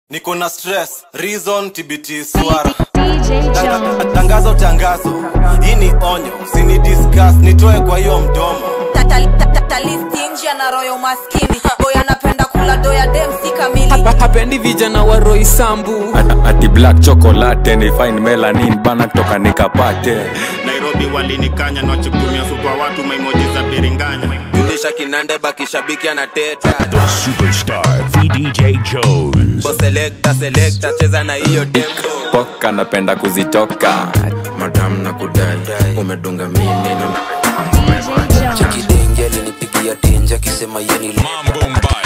niko na stress reason tbt swara Tanga- tangazo tangazo hii ni onyo usini discuss nitoe kwa hiyo mdomo talistinjia na royo maskini boy anapenda kula doya demsi kamili Hapa- hapendi vijana wa roi sambu At- ati black chocolate ni fine melanin bana toka nikapate nairobi walinikanya nawachukumia supa watu maimoji za biringanya julisha kinande bakishabiki anateta Superstar VDJ Jones. Bo selecta selecta cheza na hiyo dembo poka napenda kuzitoka madam na kudai umedunga mimi na chakidenge alinipigia tenje akisema yeni Mambo mbaya.